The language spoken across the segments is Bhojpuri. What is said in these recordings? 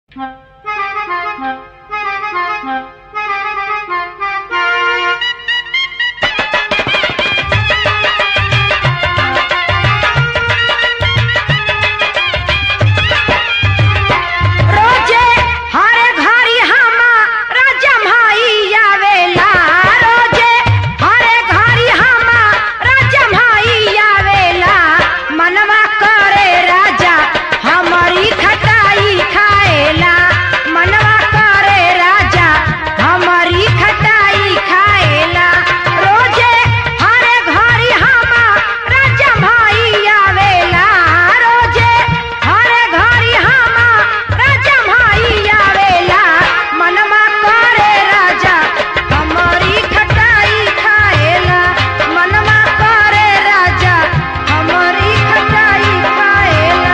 रोजे हरे घरी हमारा जम्हाई आवेला रोजे हरे घरी हमारा जम्हाई आवेला मनवा करे राजा हमारी खटाई खाएला मनवा करे राजा हमारी खटाई खाएला रोजे हरे घरी हमारा जम्हाई आवेला रोजे हरे घरी हमारा जम्हाई आवेला मनवा करे राजा हमारी खटाई खाएला मनवा करे राजा हमारी खटाई खाएला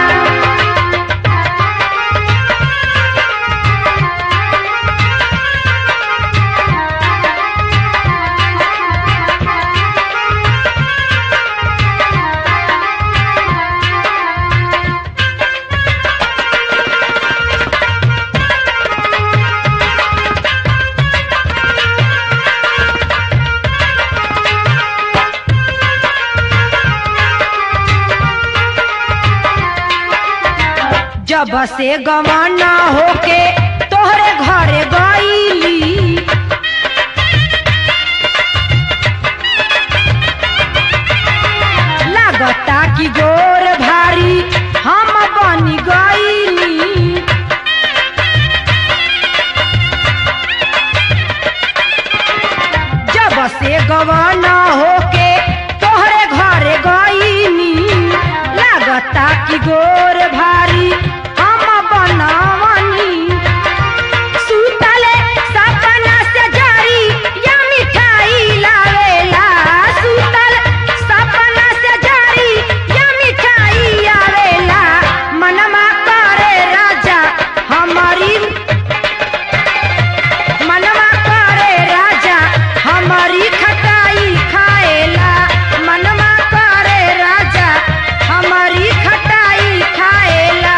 जब से गवाना होके तोहरे घरे गईली लागता कि गोर भारी हम बनी गईली जब से गवाना होके तोहरे घरे गईनी लागता कि गोर भारी हम बनावनी सुतले सपना से जारी या मिठाई लावेला सुतल सपना से जारी या मिठाई आवेला मनमा करे राजा हमारी मनवा करे राजा हमारी खटाई खाएला मनवा करे राजा हमारी खटाई खाएला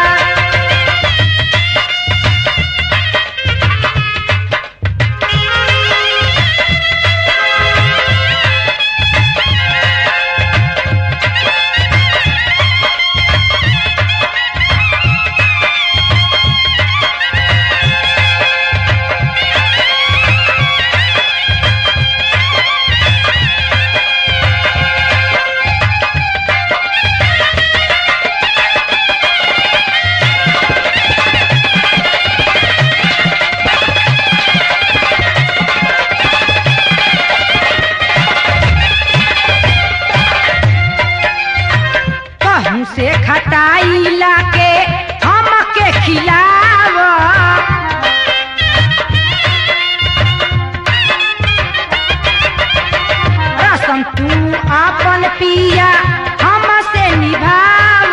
कहूँ से खटाई लाके हमके खिलाव रसम तू आपन पिया हमसे निभाव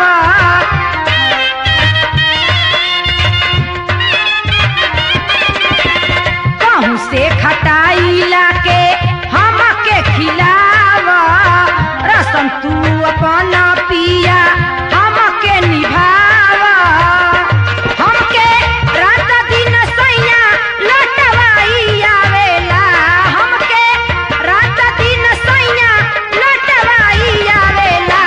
कहूँ से खटाई लाके हमके खिलाव रसम तू अपन पिया हमके निभाव हमके रात दिन सैया लटवाई आवेला हमके रात दिन सैया लटवाई आवेला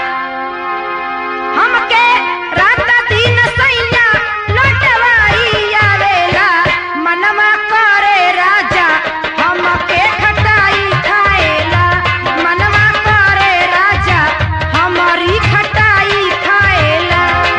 हमके रात दिन सैया लटवाई आवेला मनवा करे राजा हमके खटाई खाएला मनवा करे राजा हमारी खटाई खाएला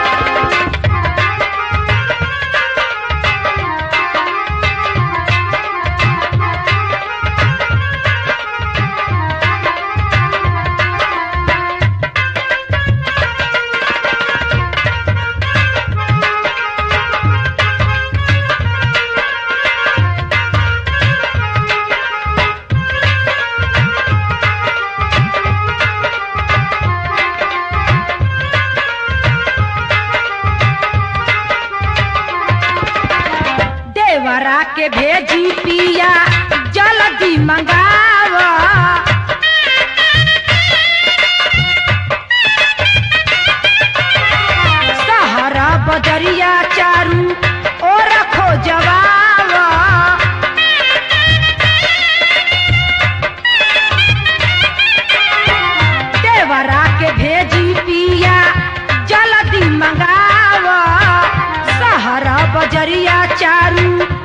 देवरा के भेजी पिया जल्दी मंगावा बजरिया चारू और चारू